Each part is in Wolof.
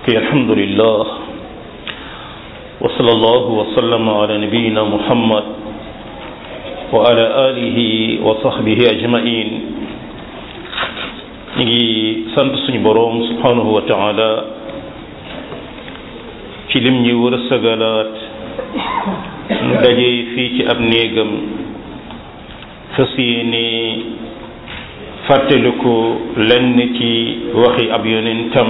كي الحمد لله وصلى الله وسلم على نبينا محمد وعلى آله وصحبه أجمعين نجي سنت سني بروم سبحانه وتعالى ci lim ñi wërsëgalaat nu dajee fii ci ab néegam fas yéene fàttaliku lenn ci waxi ab yonentam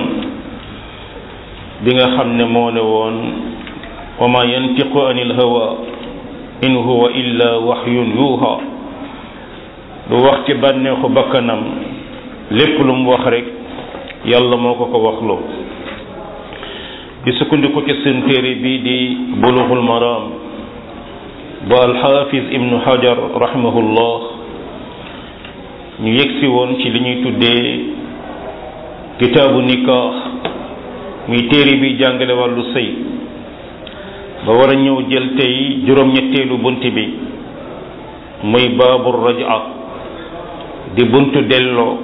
bi nga xam ne moo ne woon wa ma yantiqu anil hawa in huwa illa waxyun yuuha du wax ci bànneexu bakkanam lépp lu mu wax rek yàlla moo ko ko waxloo di sukkandiku ci seen téere bii di bulughul maram ba alxaafis ibnu hajar rahimahullah ñu yegsi woon ci li ñuy tuddee kitaabu nikaax muy téere bi jàngale wàllu sëy ba war a ñëw jël tey juróom-ñetteelu bunt bi muy baabu raj'a di buntu delloo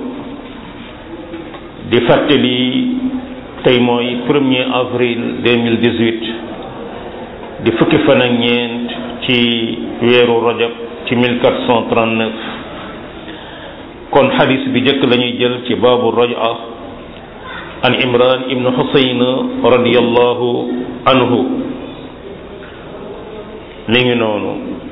di fàttali tey mooy premier avril 2018 di fukki fan ak ñeent ci weeru rajab ci 1439 kon xadis bi jëkk lañuy jël ci baabu raj'a an imran ibnu xusayn radiyallahu anhu mi ngi noonu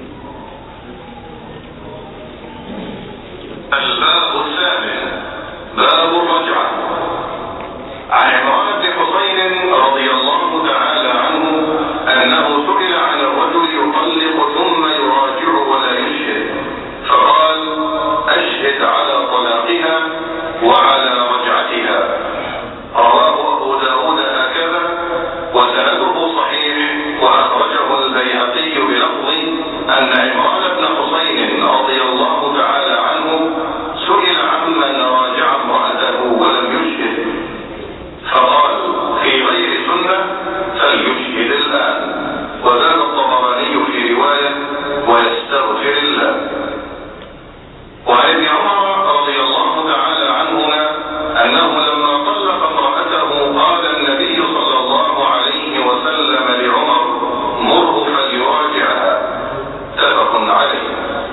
الباب الثامن باب الرجعة عن عمران بن حسين رضي الله تعالى عنه أنه سئل عن الرجل يطلق ثم يراجع ولا يشهد فقال أشهد على طلاقها وعلى رجعتها رواه أبو داود هكذا وسنده صحيح وأخرجه البيهقي بلفظ أن عمران بن حسين رضي الله تعالى عنه سئل عمن راجع امرأته ولم يشهد فقال في غير سنة فليشهد الآن وزاد الطبراني في رواية ويستغفر الله وعن ابن عمر رضي الله تعالى عنهما أنه لما طلق امرأته قال النبي صلى الله عليه وسلم لعمر مره فليراجعها متفق عليه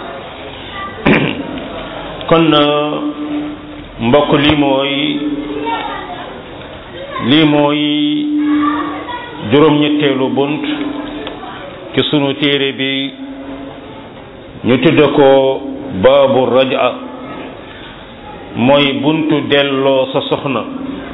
kon mbokk lii mooy lii mooy juróom-ñetteelu bunt ci sunu téere bi ñu tudd ko baabu raja mooy buntu delloo sa soxna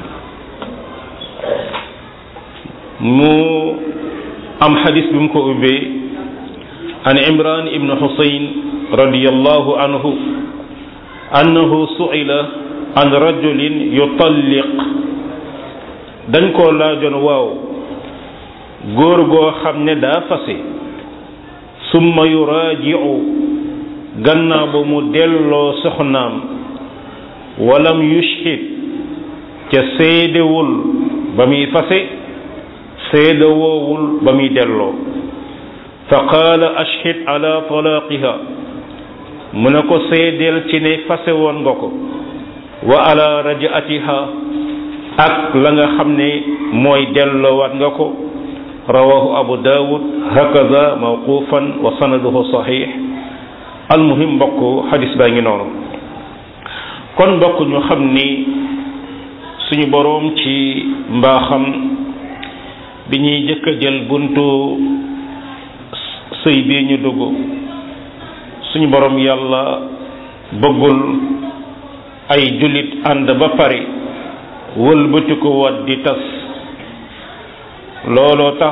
mu am xadis bi mu ko ubbee an imran ibnu xusayn radiyallahu anhu annahu su'ila an rajulin yutalliq dañ koo laajoon waaw góor goo xam ne daa fase summa yuraaji'u gannaaw ba mu delloo soxnaam walam yushhid ca seedewul ba muy fase seedewoowul ba muy delloo fa qaala ashhid ala talaaqiha mu ne ko seedeel ci ne fase woon nga ko wa ala rajaatiha ak la nga xam ne mooy delloowaat nga ko rawahu abu dawud hakaza mawqufan wa sanaduhu sahih almuhim mbokk xadis baa ngi noonu kon mbokk ñu xam ni suñu boroom ci mbaaxam bi ñuy jëkk a jël buntu sëy bii ñu dugg suñu borom yàlla bëggul ay jullit ànd ba pare wëlbati ko wat di tas looloo tax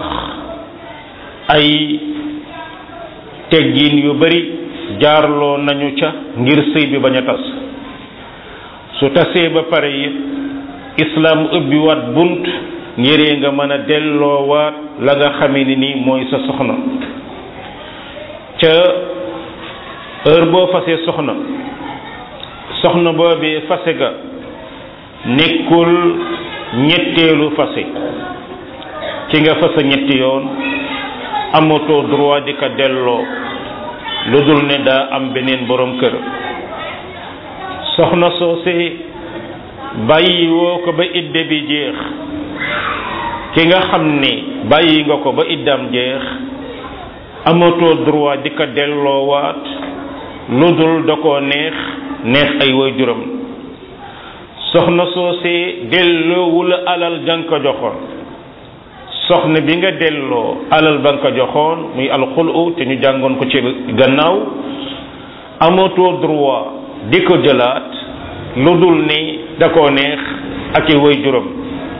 ay teggin yu bari jaarloo nañu ca ngir sëy bi bañ a tas su tasee ba pare it islaam ubbi waat bunt ngiree nga mën a delloowaat la nga xamee ni nii mooy sa soxna ca heure boo fasee soxna soxna boobee fase ga nekkul ñetteelu fase ci nga fase ñetti yoon amatoo droit di ko delloo lu dul ne daa am beneen borom kër soxna soosee bàyyi woo ko ba idde bi jeex ki nga xam ne bàyyi nga ko ba iddaam jeex amatoo droit di ko delloowaat lu dul da koo neex neex ay waajuram soxna soosee delloowul alal jang ko joxoon soxna bi nga delloo alal ba nga ko joxoon muy alxulu te ñu jàngoon ko ci gannaaw amatoo droit di ko jëlaat lu dul ni da koo neex ak i waajuram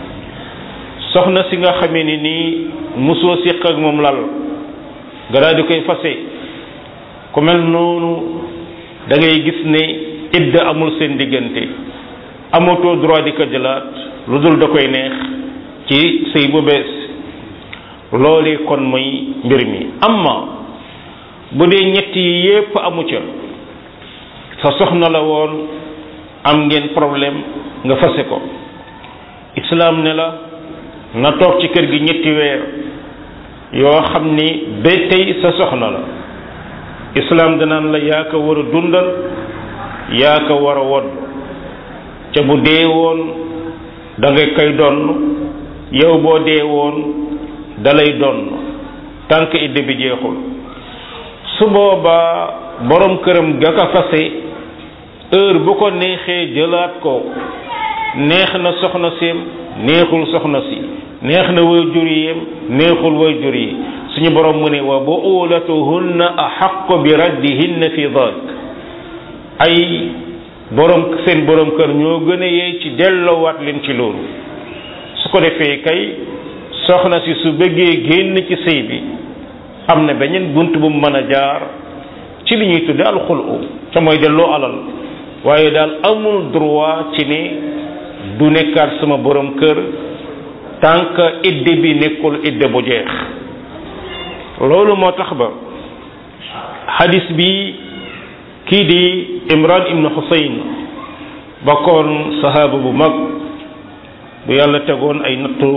soxna si nga xamee ni nii musoo siq ak moom lal nga daal di koy fase ku mel noonu da ngay gis ne idda amul seen diggante amatoo droit di ko jëlaat lu dul da koy neex ci sëy bu bees loolee kon mooy mbir mi amma bu dee ñett yi yépp amu ca sa soxna la woon am ngeen problème nga fase ko islaam ne la na toog ci kër gi ñetti weer yoo xam ni ba tey sa soxna la islaam danaan la yaa ko war a dundal yaa ko war a wodd ca bu dee woon da nga koy donn yow boo dee woon dalay donn tànk idde bi jeexul su boobaa borom këram ga ko fase heure bu ko neexee jëlaat ko neex na soxna seem neexul soxna si neex na way jur yem neexul way jur yi suñu borom mu ne wa buulatuhunna axaqu bi raddihinna fi dalik ay borom seen borom kër ñoo gën a yey ci delloowaat leen ci loolu su ko defee kay soxna si su bëggee génn ci sëy bi am na beneen bunt bu mu mën a jaar ci li ñuy tudde alxulu ca mooy delloo alal waaye daal amul droit ci ne du nekkaat sama borom kër tant que idde bi nekkul idde bu jeex loolu moo tax ba xadis bi kii di imran ibnu xusayn bokkoon sahaaba bu mag bu yàlla tegoon ay nattu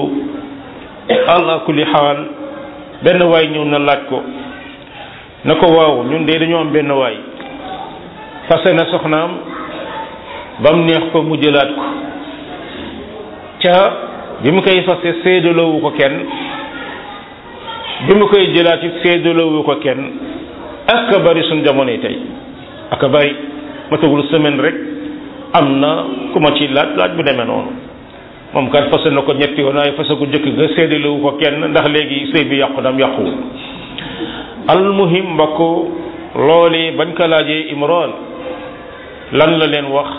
ala kulli xaal benn waay ñëw na laaj ko na ko waaw ñun de dañoo am benn waay fase na soxnaam ba mu neex ko mu jëlaat ko ca bi mu koy fase séedaloowu ko kenn bi mu koy jëlaat it séedaloowu ko kenn ak bari suñ jamono tey ak bari matagul semaine rek am na ku ma ci laaj laaj bu demee noonu moom kat fase na ko ñetti yoon waaye fase ko jëkk ga séedalewu ko kenn ndax léegi sëy bi yàqu dam yàquwul almuhim mbokk loole bañ ko laajee imran lan la leen wax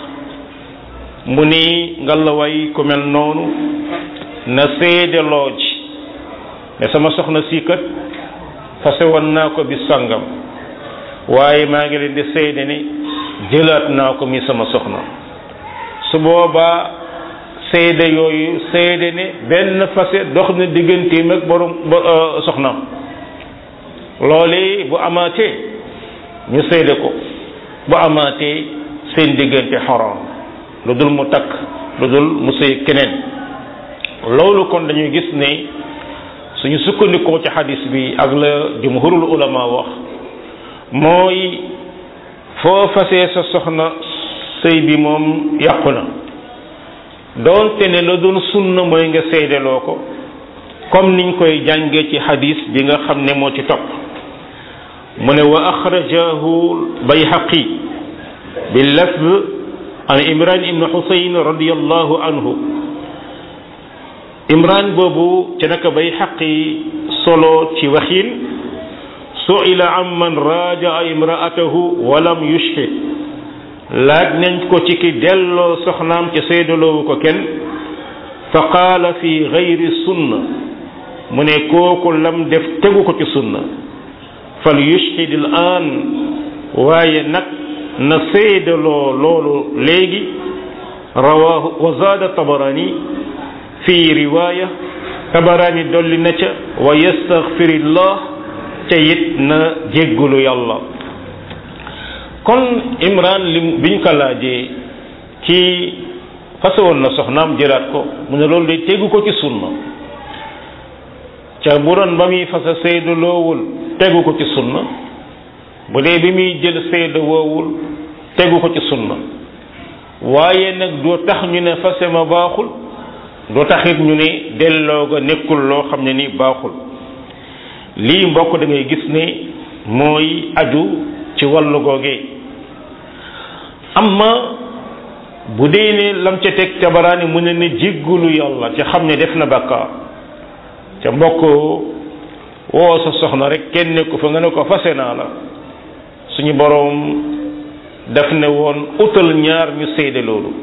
mu ni ngallaway ku mel noonu na séedaloo ji ne sama soxna sii kat fase woon naa ko bi sangam waaye maa ngi leen di seede ni jëlaat naa ko mi sama soxna su boobaa seede yooyu seede ne benn fase dox na digganteem ak borom soxnaam loole bu amaatee ñu seede ko bu amaatee seen diggante xaram lu dul mu takk lu dul mu sëy keneen loolu kon dañuy gis ne suñu sukkandikoo ci xadis bi ak la jumhurul ulama wax mooy foo fasee sa soxna sëy bi moom yàqu na doonte ne la doon sunna mooy nga seedeloo ko comme niñ koy jàngee ci xadis bi nga xam ne moo ci topp mu ne wa axrajahu bayhaqi bi lafz an imran ibnu xusayn radiallahu anhu imran boobu ci naka bayhaqi solo ci waxin suila an man rajaa imraatahu walam yushhid laaj nañ ko ci ki delloo soxnaam ci seedaloowu ko kenn fa qaala fi gayri sunna mu ne kooku lam def tegu ko ci sunna fal yushhid al an waaye nag na seedaloo loolu léegi rawaahu wa zaada tabarani fi riwaaya tabarani dolli na ca wa yastaghfirillah ca it na jéggulu yàlla kon imran lim biñ ko laajee ci fase woon na soxnaam jëlaat ko mu ne loolu day tegu ko ci sunna ca bu doon ba muy fase seedu loowul tegu ko ci sunna bu dee bi muy jël seedu woowul tegu ko ci sunna waaye nag doo tax ñu ne fase ma baaxul du taxit ñu ne delloo ga nekkul loo xam ne ni baaxul lii mbokk da ngay gis ne mooy aju ci wàllu googee amma bu dee ne lam ca teg tabaraani mu ne ne jéggulu yàlla ca xam ne def na bàkkaar ca mbokk woo sa soxna rek kenn nekku fa nga ne ko fase naa la suñu boroom daf ne woon utal ñaar ñu seede loolu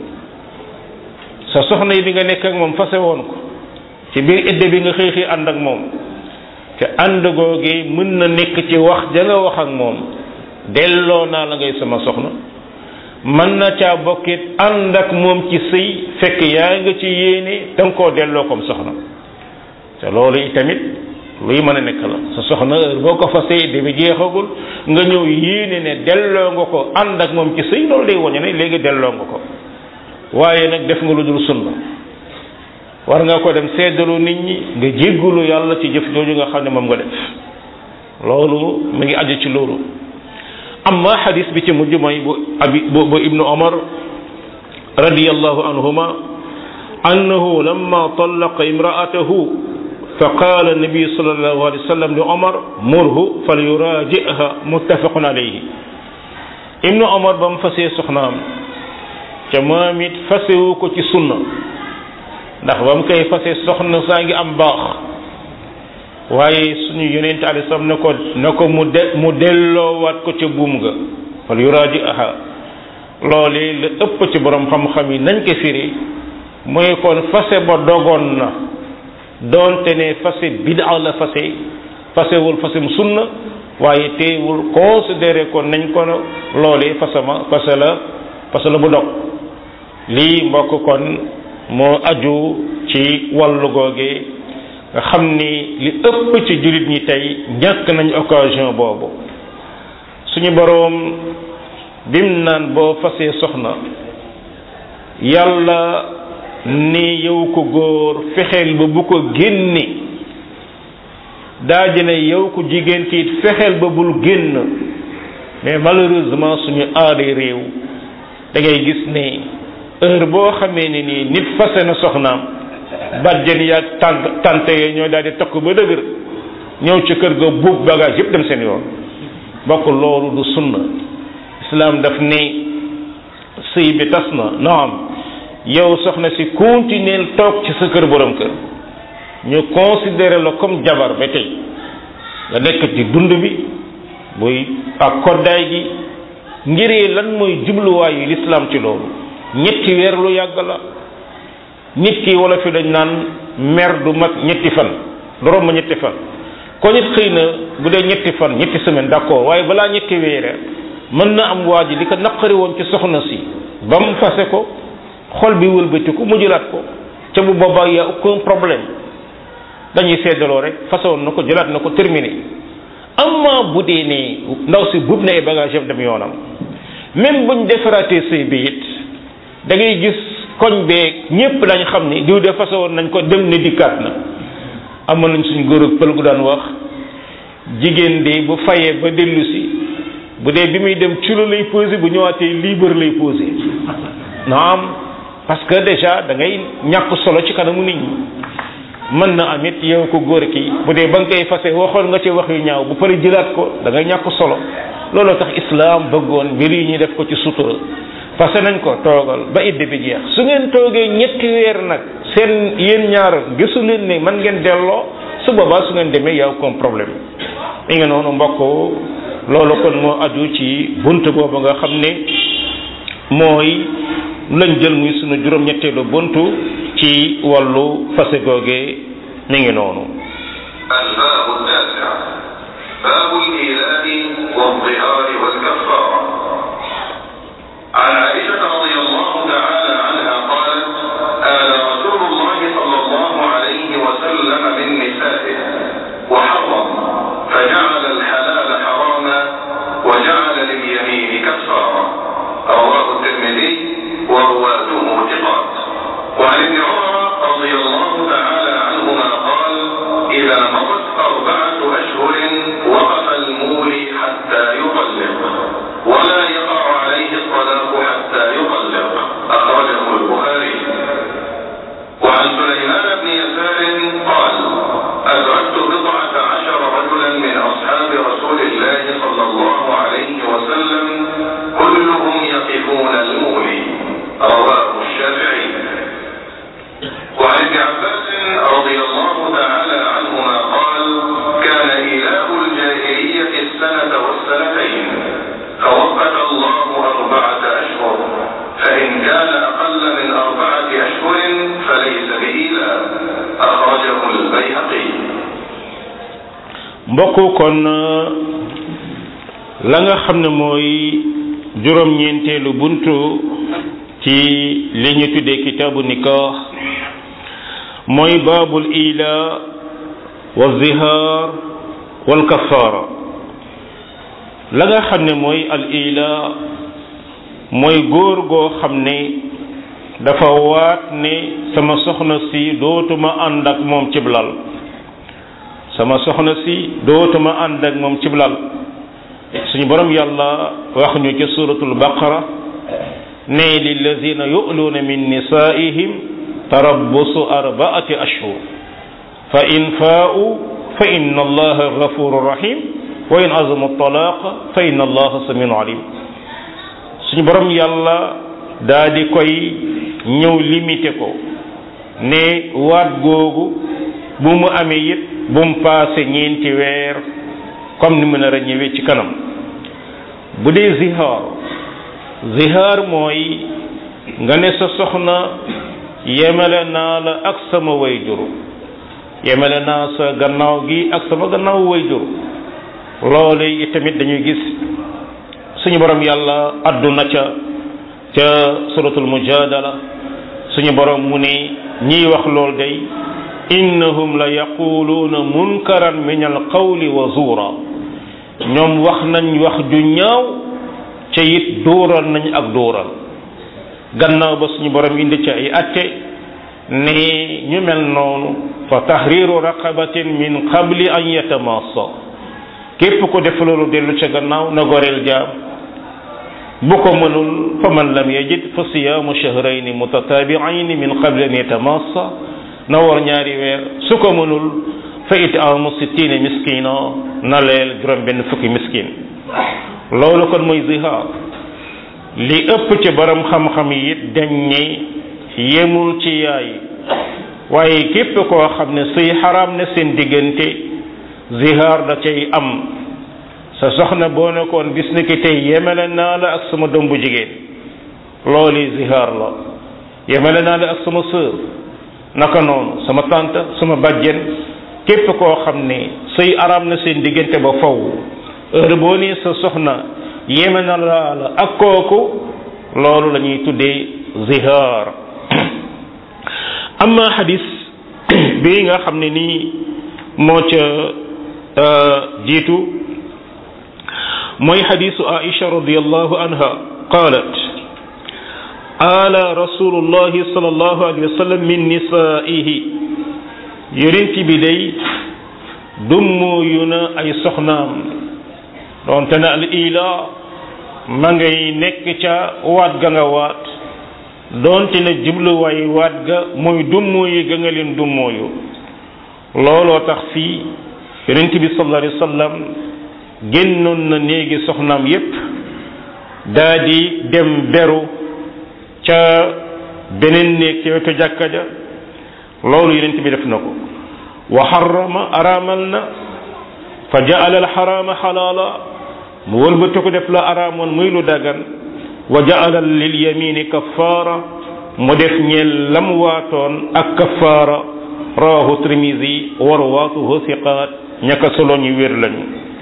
sa soxna yi bi nga nekk ak moom fase woon ko ci biir idde bi nga xëy xëy ànd ak moom te ànd googee mën na nekk ci wax ja nga wax ak moom delloo naa la ngay sama soxna mën na caa bokkit ànd ak moom ci sëy fekk yaa nga ci yéene danga koo delloo comme soxna te loolu itamit luy mën a nekk la sa soxna heure boo ko fasee idde bi jeexagul nga ñëw yéene ne delloo nga ko ànd ak moom ci sëy loolu day wañu ne léegi delloo nga ko waaye nag def nga lu dul sunna war nga ko dem seddalu nit ñi nga jéggulu yàlla ci jëf jooju nga xam ne moom nga def loolu mu ngi aju ci loolu amma xadis bi ci mujj mooy bu abi bu bu ibnu omar radiyallahu anhuma annahu lamma tallaqa imraatahu fa qaala nabi sallallahu alayhi wa sallam li omar murhu fal yuraajiha muttafaqun alayhi ibnu omar ba mu fasee soxnaam ca moom it fasewu ko ci sunna ndax ba mu koy fase soxna saa ngi am baax waaye suñu yonent ali sam ne ko ne ko mu de mu delloowaat ko ca buum ga wala yuraaji aha loolee la ëpp ci borom xam-xam yi nañ ko firi mooy kon fase ba dogoon na doonte ne fase bid'a la fase fasewul fasem sunna waaye teewul considéré ko nañ ko loolee fasama fase la fase la bu dog lii mbokk kon moo aju ci wàllu googe nga xam ni li ëpp ci jullit ñi tey ñàkk nañ occasion boobu suñu boroom bim naan boo fasee soxna yàlla ni yow ko góor fexeel ba bu ko génne daa ne yow ko jigéen kiit fexeel ba bul génn mais malheureusement suñu aaday réew da ngay gis ne heure boo xamee ne nii nit fase na soxnaam bàjjen yaag tant tante yee ñoo daal di tokk ba dëgër ñëw ci kër ga buub bagage yëpp dem seen yoon bokk loolu du sunna islam daf ne sëy bi tas na naam yow soxna si continuer toog ci sa kër borom kër ñu considéré la comme jabar ba tey nga nekk ci dund bi buy ak koddaay gi ngir lan mooy jubluwaayu l'islam ci loolu ñetti weer lu yàgg la nit ki wala fi dañ naan mer du mat ñetti fan du romb ñetti fan ko nit xëy na bu dee ñetti fan ñetti semaine d'accord waaye balaa ñetti weere mën na am waa ji li ko naqari woon ci soxna si ba mu fase ko xol bi wëlbatiku mu jëlaat ko ca bu boobaa y a aucun problème dañuy seddaloo rek façon na ko jëlaat na ko terminé amma bu dee ne ndaw si buub na ay bagage yam dem yoonam même buñ defaraatee sëy bi it da ngay gis koñ beeg ñépp dañ xam ni diw de façon nañ ko dem ne dikkaat na amoon nañ suñ góor ak pël gu daan wax jigéen de bu fayee ba dellu si bu dee bi muy dem culo lay posé bu ñëwaatee libre lay posé naam parce que déjà da ngay ñàkk solo ci kanamu nit ñi mën na am it yow ko góor ki bu dee ba nga koy fase waxoon nga ci wax yu ñaaw bu pare jëlaat ko da ngay ñàkk solo looloo tax islam bëggoon mbir yi ñuy def ko ci sutura fase nañ ko toogal ba idde bi jeex su ngeen toogee ñetti weer nag seen yéen ñaar gisu leen ne man ngeen delloo su boobaa su ngeen demee yow comme problème mi nga noonu mbokk loolu kon moo aju ci bunt boobu nga xam ne mooy lañ jël muy sunu juróom-ñetteelu buntu ci wàllu fase googe mi ngi noonu الباب التاسع باب الإيلاء والظهار والكفارة عن عائشة رضي الله تعالى عنها قالت آل رسول الله صلى الله عليه وسلم من نسائه وحرم فجعل الحلال حراما وجعل لليمين كفارا رواه الترمذي ورواته ثقات وعن ابن عمر رضي الله تعالى عنهما قال إذا مضت أربعة أشهر وقف المولي حتى يطلق ولا يقع عليه الطلاق حتى يطلق mbokk kon la nga xam ne mooy juróom-ñeenteelu buntu ci li ñu tuddee kitaabu nikah mooy baabul ila wa zihaar wal kafaara la nga xam ne mooy al ila mooy góor goo xam ne dafa waat ne sama soxna si dootuma ànd ak moom cib lal sama soxna si dootuma ànd ak moom cib lal suñu borom yàlla wax ñu ci suratul baqara ne lillazina yu'luuna min nisaa'ihim tarabbusu arba'ati ashhur fa in faa'u fa inna allaha ghafurur rahim wa in azamu talaqa fa inna allaha samiun alim suñu borom yàlla daa di koy ñëw limité ko ne waat googu bu mu amee it bu mu paase ñeenti weer comme ni mu nar a ñëwee ci kanam bu dee zihaar zihaar mooy nga ne sa soxna yemale naa la ak sama wayjur yemale naa sa gannaaw gi ak sama gannaaw wayjur loolu yi tamit dañuy gis suñu borom yàlla adduna ca ca suratul mujadala suñu borom mu ne ñiy wax lool day innahum la yaquluuna munkaran min alqawli wa zuura ñoom wax nañ wax ju ñaaw ca it dóoral nañ ak dóoral gannaaw ba suñu borom indi ci ay atte ne ñu mel noonu fa tahriru raqabatin min qabli an yatamassa képp ko def loolu dellu ca gannaaw na goreel jaam bu ko mënul fa man lam yajid fa siyaamu shahrayni mutatabi'ayni min qabli an yatamassa na war ñaari weer su ko mënul fa it'aamu sittiina miskina na leel juróom benn fukki miskin loolu kon mooy zihaar li ëpp ci borom xam-xam yi it dañ ne yemul ci yaay waaye képp koo xam ne suy xaraam ne seen diggante zihaar da cay am sa soxna boo nekkoon bis ni ki tey yemele naa la ak sama doom bu jigéen loolu zihaar la yemele naa la ak sama sœur naka noonu sama tante sama bàjjen képp koo xam ne suy araam na seen diggante ba faw heure boo nee sa soxna yeme na laa la ak kooku loolu la ñuy tuddee zihaar amma xadis bii nga xam ne nii moo ca jiitu mooy xadisu aisha radiallahu anha qalat ala rasulullahi sallallahu alayhi wa sallam min nisaihi yonent bi day dummóoyu na ay soxnaam doonte na al ila ma ngay nekk ca waat ga nga waat doonte na jubluwaay waat ga mooy dummóoyu ga nga leen dummóoyu looloo tax fii yonent bi sallallahu alayhi wa sallam génnoon na néegi soxnaam yépp daa di dem beru ca beneen néeg ca wetu jàkka ja loolu yonent bi def na ko wa xarama araamal na fa jaala alxaraama xalaala mu wëlbati ko def la araamoon muy lu dagan wa jaala lil yamini kafaara mu def ñeel lam waatoon ak kafaara rawahu tirmisi wa rawaatuhu siqaat ñaka solo ñu wér lañu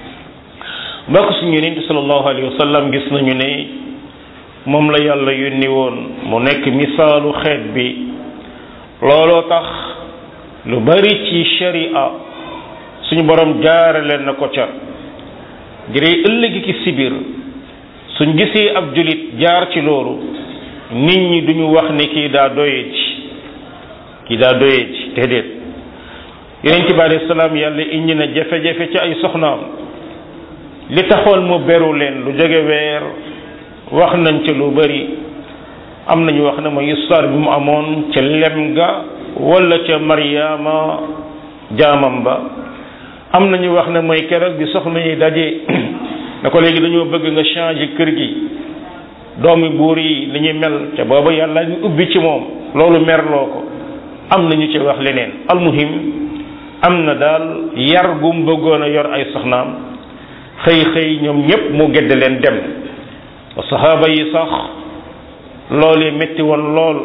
mbokk suñu yonent sallallahu alayhi wa sallam gis nañu ne moom la yàlla yónni woon mu nekk misaalu xeet bi looloo tax lu bari ci sharia suñu borom jaarale na ko ca ngir ëllëg ki sibir suñ gisee ab julit jaar ci loolu nit ñi duñu wax ne kii daa doye ji kii daa doye ji déedéet yonent bi alayhi salaam yàlla indi na jafe-jafe ci ay soxnaam li taxoon mu beru leen lu jóge weer wax nañ ci lu bari am nañu wax ne mooy histoire bi mu amoon ca lem ga wala ca Mariama jaamam ba am nañu wax ne mooy keroog bi soxna yi daje na ko léegi dañoo bëgg nga changer kër gi doomi buur yi li ñuy mel te booba yàlla ñu ubbi ci moom loolu merloo ko am nañu ci wax leneen almuhim am na daal yar gum bëggoon a yor ay soxnaam xëy xëy ñoom ñépp mu gedd leen dem saxaaba yi sax loolee métti woon lool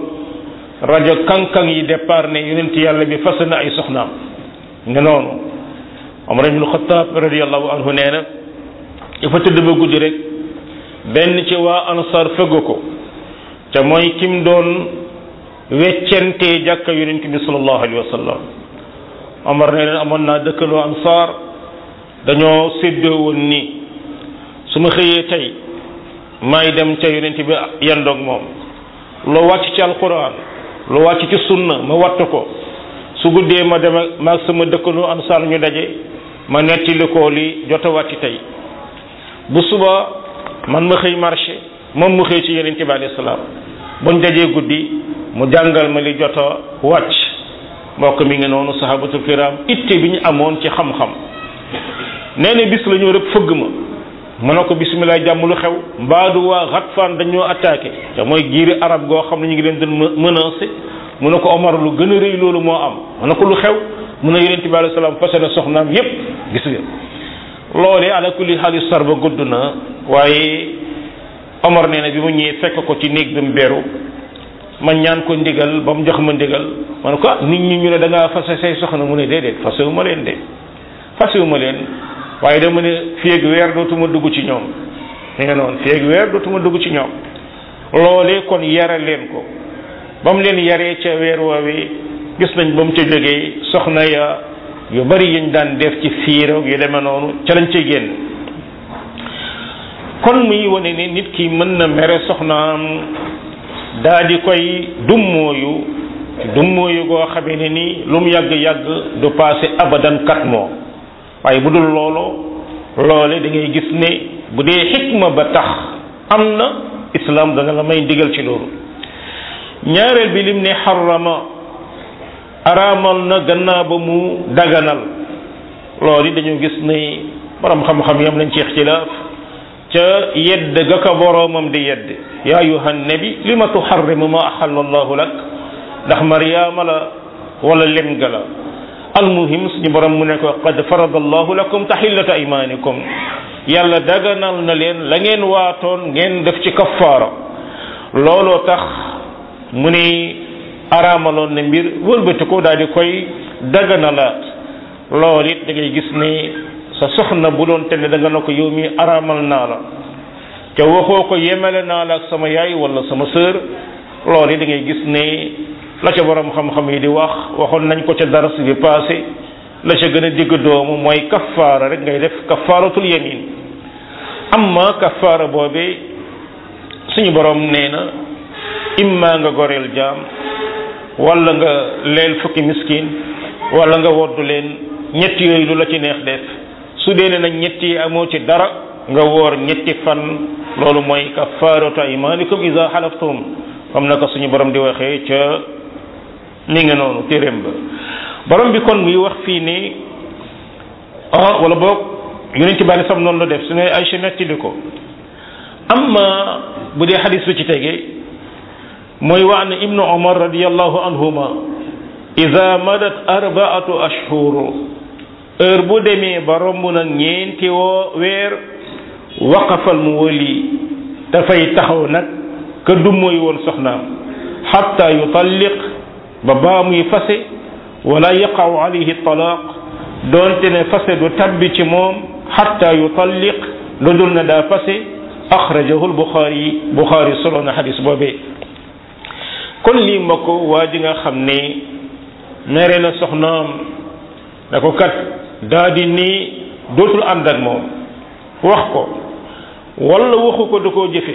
rajo kankang yi départ ne yonent yàlla bi fas na ay soxnaam ne noonu Omar ibn Khattab radiyallahu anhu nee na dafa tëdd ba guddi rek benn ci waa ansar fëgg ko te mooy kim doon weccentee jàkka yonent bi sallallahu alayhi wa sallam Omar nee na amoon naa dëkkaloo ansar dañoo séddoo woon ni su ma xëyee tey maay dem ca yonent bi yandoog moom loo wàcc ci alquran lu wàcc ci sunna ma wattu ko su guddee ma dem ak maag sama dëkkaloo ansar ñu daje ma nettali ko li jot a wàcc tey bu suba man ma xëy marché moom mu xëy ci yonent bi alayhi salaam buñ dajee guddi mu jàngal ma li jot a wàcc mbokk mi ngi noonu sahabatul kiram itte bi ñu amoon ci xam-xam nee na bis la ñëw rek fëgg ma mu ne ko bisimilah jàmm lu xew mbaadu waa Ghatfan dañoo attaqué te mooy giiri arab goo xam ne ñu ngi leen doon menacé mu ne ko Omar lu gën a rëy loolu moo am mu ne ko lu xew mu ne yonent bi alayhi salaam fase na soxnaam yépp gis nga loolee ala kulli xaalis sar ba gudd na waaye Omar nee na bi mu ñëwee fekk ko ci néeg bi mu beru ma ñaan ko ndigal ba mu jox ma ndigal ma ne ko ah nit ñi ñu ne da ngaa fase say soxna mu ne déedéet fasewu ma leen de fasewu ma leen waaye dama ne fii ak weer dootuma dugg ci ñoom mi nga noonu fii ak weer dootuma dugg ci ñoom loolee kon yara leen ko ba mu leen yaree ca weer woowee gis nañ ba mu ca jógee soxna ya yu bari yiñ daan def ci fiiro yu demee noonu ca lañ cay génn kon muy wane ne nit ki mën na mere soxnaam daa di koy dummóoyu dummóoyu goo xamee ne ni lu mu yàgg-yàgg du passé abadan quatre mois waaye bu dul loolu loole da ngay gis ne bu dee xikma ba tax am na islam dana la may ndigal ci loolu ñaareel bi lim ne xarama araamal na gannaaw ba mu daganal loolu yi dañoo gis ne borom xam-xam yam nañ ci ixtilaaf ca yedd ga ka boroomam di yedd yaa ayuha nabi li ma tuxarrimu ma axalla allahu lak ndax mariama la wala lem ga la almuhim suñu borom mu ne ko qad farada allahu lakum taxillata aymanikum yàlla daganal na leen la ngeen waatoon ngeen def ci kaffaara looloo tax mu ni araamaloon na mbir wëlbati ko daal di koy daganalaat loolu it da ngay gis ne sa soxna bu doon te ne da nga ne ko yow mi araamal naa la te waxoo ko yemale naa la ak sama yaay wala sama sœur loolu it da ngay gis ne la ca borom xam-xam yi di wax waxoon nañ ko ca dars bi passé la ca gën a digg doomu mooy kafaara rek ngay def kafaaratul yamin amma kafaara boobee suñu borom nee na imma nga goreel jaam wala nga leel fukki miskin wala nga woddu leen ñetti yooyu lu la ci neex def su dee ne nag ñetti amoo ci dara nga woor ñetti fan loolu mooy kafaaratu aymanikum iza halaftum comme naka suñu borom di waxee ca ni nga noonu téeréem ba borom bi kon muy wax fii ni ah wala boog yonent bi sam noonu la def su ne Aysa nettali ko amma bu dee xadis bi ci tege mooy wax ne ibnu omar radiallahu anhuma ida madat arbaatu ashhur heure bu demee ba romb nag ñeenti woo weer waqafal mu wali dafay taxaw nag ka du mooy woon soxnaam xatta yutalliq ba baa muy fase wala yaqaw alayhi talaaq doonte ne fase du tabbi ci moom xatta yutalliq lu dul na daa fase axrajahu lbuxaari buxaari solo na xadis boobee kon lii mbokk waa ji nga xam ne mere na soxnaam da ko kat daa di nii dootul ànd ak moom wax ko wala waxu ko da koo jëfe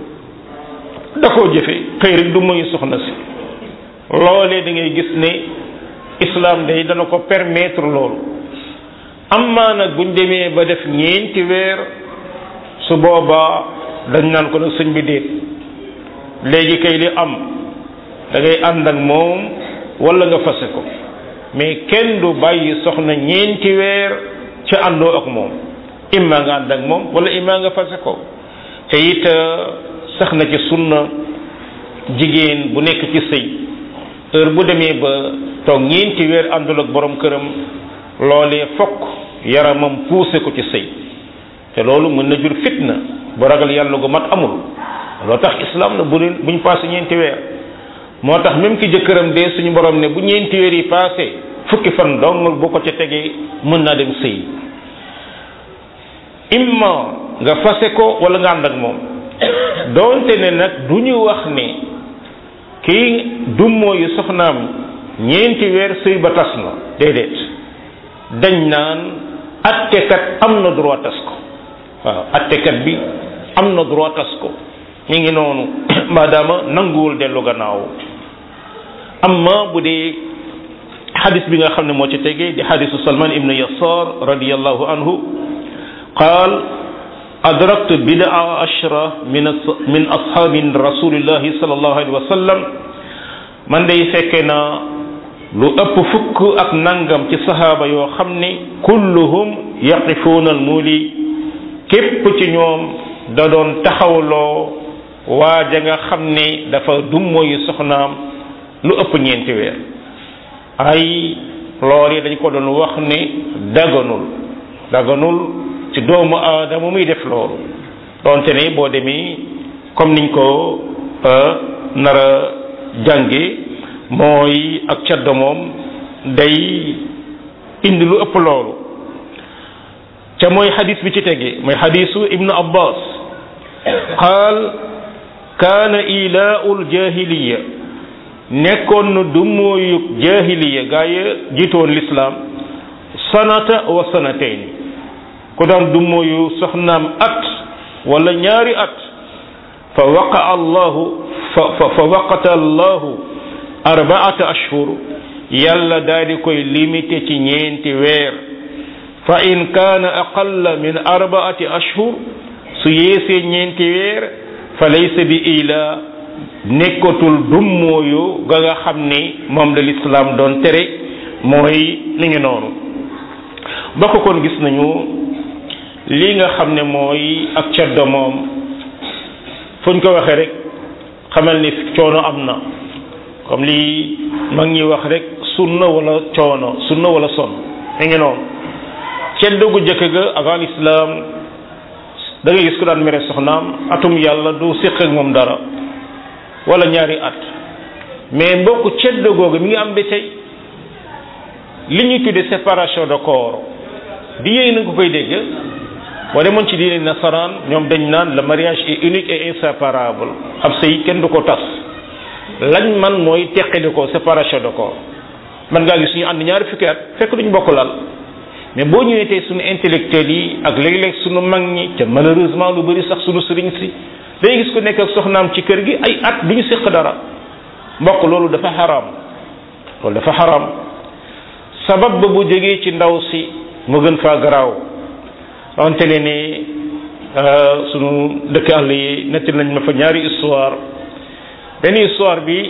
da koo jëfe xëy rek du muy soxna si loolee da ngay gis ne islam day dana ko permettre loolu amaa nag buñ demee ba def ñeenti weer su boobaa dañ naan ko nag sëñ bi déet léegi kay li am da ngay ànd ak moom wala nga fase ko mais kenn du bàyyi soxna ñeenti weer ca àndoo ak moom imma nga ànd ak moom wala imma nga fase ko te it sax na ci sunna jigéen bu nekk ci sëy heure bu demee ba toog ñeenti weer àndul ak borom këram loolee fokk yaramam poussé ko ci sëy te loolu mën na jur fitna bu ragal yàlla gu mat amul loo tax islam na bu leen buñ passé ñeenti weer moo tax même ki jëkkëram dee suñu borom ne bu ñeenti weer yi passé fukki fan dong bu ko ca tegee mën naa dem sëy imma nga fase ko wala nga ànd ak moom doonte ne nag du ñu wax ne kii dummoo yu soxnaam ñeenti weer sëy ba tas na déedéet dañ naan attekat am na droit tas ko waaw attekat bi am na droit tas ko ñu ngi noonu maadaama nanguwul dellu gannaaw amma bu dee xadis bi nga xam ne moo ci tegee di xadisu salman ibnu yasar radiallahu anhu qaal adraktu bidaa ashra min min ashaabi rasulillahi sallallahu alayhi wa sallam man day fekke na lu ëpp fukk ak nangam ci sahaaba yoo xam ne kulluhum yaqifuuna al muuli képp ci ñoom da doon taxawloo waaja nga xam ne dafa dummoyu soxnaam lu ëpp ñeenti weer ay lool yi dañ ko doon wax ne daganul daganul ci doomu aadama muy def loolu donte ne boo demee comme niñ ko nar a jànge mooy ak caddo moom day indi lu ëpp loolu ca mooy xadis bi ci tege mooy xadisu ibnu abbas qaal kaana ilaau ljahiliya nekkoon na du mooyu jahiliya gaa yi jiitoon lislaam sanata wa sanatain ku daan du mooyu soxnaam at wala ñaari at fa waqa allahu fa fa waqata allahu arbaata ashhur yàlla daal di koy limité ci ñeenti weer fa in kaana aqalla min arbaati ashhur su yeesee ñeenti weer fa laysa bi ila nekkatul dummooyu ga nga xam ni moom la lislaam doon tere mooy li ngi noonu bokk kon gis nañu li nga xam ne mooy ak ceddo moom fuñ ko waxee rek xamal ni coono am na comme lii mag ñi wax rek sunna wala coono sunna wala son li ngi noonu ceddo gu jëkk ga avant l'islam da ngay gis ko daan mere soxnaam atum yàlla du séq ak moom dara wala ñaari at mais mbokk ceddo googu mi ngi am ba tey li ñuy tuddee séparation de corps di yéey na ko koy dégg boo demoon ci diine nasaraan ñoom dañ naan le mariage est unique et inséparable ab sëy kenn du ko tas lañ man mooy teqali ko séparation de corps man ngaa gis ñu ànd ñaari fukki at fekk duñ bokk lal mais boo ñëwee tey suñu intellectuels yi ak léeg-léeg suñu mag ñi te malheureusement lu bëri sax suñu sëriñ si day gis ku nekk ak soxnaam ci kër gi ay at duñu séq dara mbokk loolu dafa xaraam loolu dafa xaraam sabab ba bu jógee ci ndaw si mu gën faa garaaw wante ne ni sunu dëkk àll yi netti nañ ma fa ñaari histoire benn histoire bi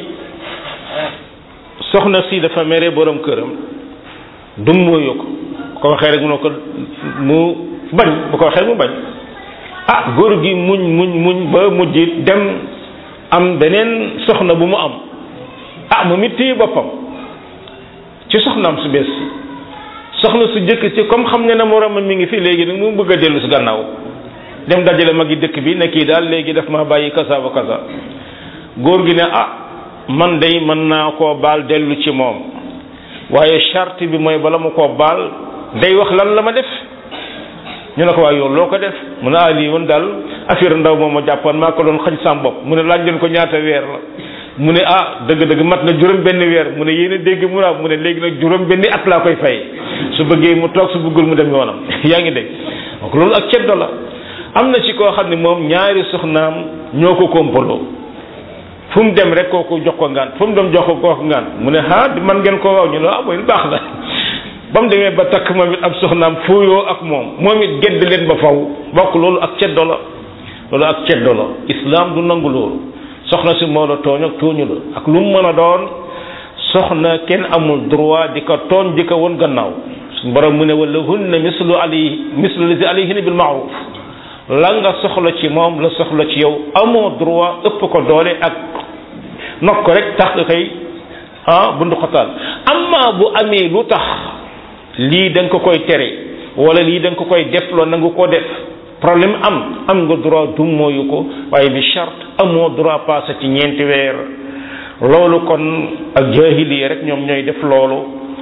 soxna si dafa mere borom këram dum mooyu ko ko waxee rek mu ne ko mu bañ bu ko waxee mu bañ ah góor gi muñ muñ muñ ba mujj dem am beneen soxna bu mu am ah mu mit téye boppam ci soxnaam su bees si soxna su jëkk ci comme xam ne na moroomam mi ngi fi léegi nag mu bëgg a dellu si gannaaw dem dajale magi dëkk bi ne kii daal léegi daf ma bàyyi kasa ba kasa góor gi ne ah man day mën naa koo baal dellu ci moom waaye charte bi mooy bala ma koo baal day wax lan la ma def ñu ne ko waaye yow loo ko def mu ne ah lii woon daal affaire ndaw moom ma jàppoon maa ko doon xañ sam bopp mu ne laaj leen ko ñaata weer la mu ne ah dëgg-dëgg mat na juróom benn weer mu ne yéen a dégg mu naa mu ne léegi nag juróom benni at laa koy fay su bëggee mu toog su bëggul mu dem yoonam yaa ngi dégg donc loolu ak ceddo la am na ci koo xam ne moom ñaari soxnaam ñoo ko kompaloo fu mu dem rek kooku jox ko ngaan fu mu dem jox ko kooku ngaan mu ne ah man ngeen ko waaw ñu ne ah mooy baax na ba mu demee ba takk moom it ab soxnaam fooyoo ak moom moom it gedd leen ba faw bokk loolu ak ceddo la loolu ak ceddo la islam du nangu loolu soxna si moo la tooñ ak tooñu la ak lu mu mën a doon soxna kenn amul droit di ko tooñ di ko won gannaaw suñu borom mu ne wala hunna mislu ali mislu lisi alayhinna bil maaruf la nga soxla ci moom la soxla ci yow amoo droit ëpp ko doole ak nok ko rek tax nga koy ah bundu xotaal amma bu amee lu tax lii da nga ko koy tere wala lii da nga ko koy def loo nangu ko def problème am am nga droit du mooyu ko waaye bi charte amoo droit passé ci ñeenti weer loolu kon ak jahiliya rek ñoom ñooy def loolu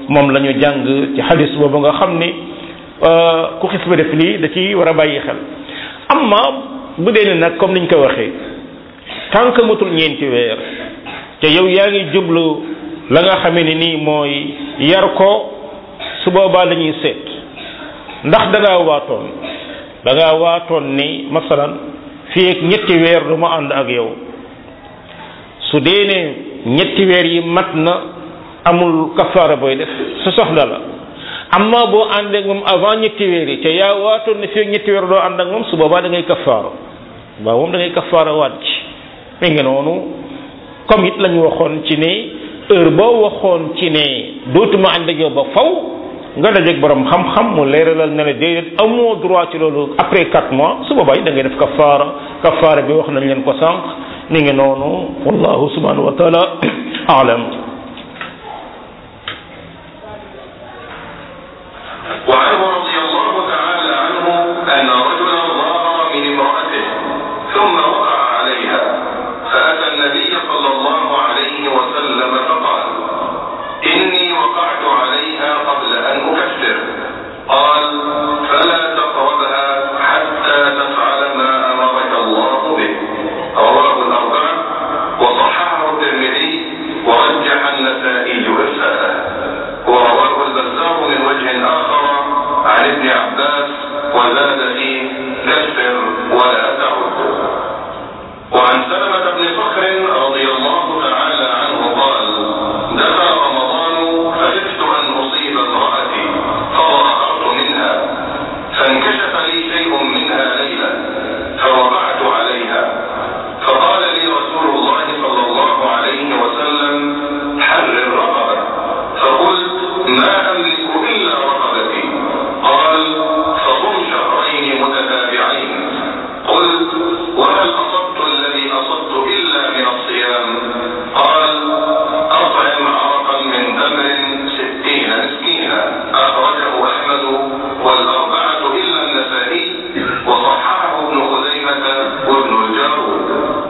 moom la ñu jàng ci xadis boobu nga xam ni ku xis ba def lii da ci war a bàyyi xel amma bu dee ne nag comme niñ ko waxee tant que matul ñeenti weer te yow yaa ngi jublu la nga xamee ne nii mooy yar ko su boobaa dañuy seet ndax da ngaa waatoon da ngaa waatoon ni masalan fii ak ñetti weer du ma ànd ak yow su dee ne ñetti weer yi mat na amul kafaara booy def sa soxla la amma boo ànd ak moom avant ñetti weer yi te yaa waatoon ne fii ak ñetti weer doo ànd ak moom su boobaa da ngay kafaara waaw moom da ngay kafaara waat ci mi ngi noonu comme it lañu waxoon ci ne heure boo waxoon ci ne dootuma ànd ak yow ba faw nga dajeeg borom xam-xam mu leeralal ne la déedéet amoo droit ci loolu après quatre mois su boobaa da ngay def kafaara kafaara bi wax nañ leen ko sànq mi ngi noonu wallahu subhanahu wa taala alam وعنه رضي الله تعالى عنه أن رجلا ظاهر من امرأته ثم وقع عليها فأتى النبي صلى الله عليه وسلم فقال إني وقعت عليها قبل أن أكفر قال فلا تقربها حتى تفعل ما أمرك الله به رواه الأربعة وصححه الترمذي ورجح النسائي إرساله ورواه البزار من وجه آخر عن ابن عباس وزاد فيه كفر ولا تعد وعن سلمة بن صخر رضي الله تعالى عنه قال دخل رمضان فخفت أن أصيب امرأتي فظهرت منها فانكشف لي شيء منها ليلة فوقعت عليها فقال لي رسول الله صلى الله عليه وسلم حرر رقبة فقلت ما أملك إلا رقبتي قال فصم شهرين متتابعين قلت وهل أصبت الذي أصبت إلا من الصيام قال أطعم عرقا من تمر ستين مسكينا أخرجه أحمد والأربعة إلا النسائي وصححه ابن خزيمة وابن الجارود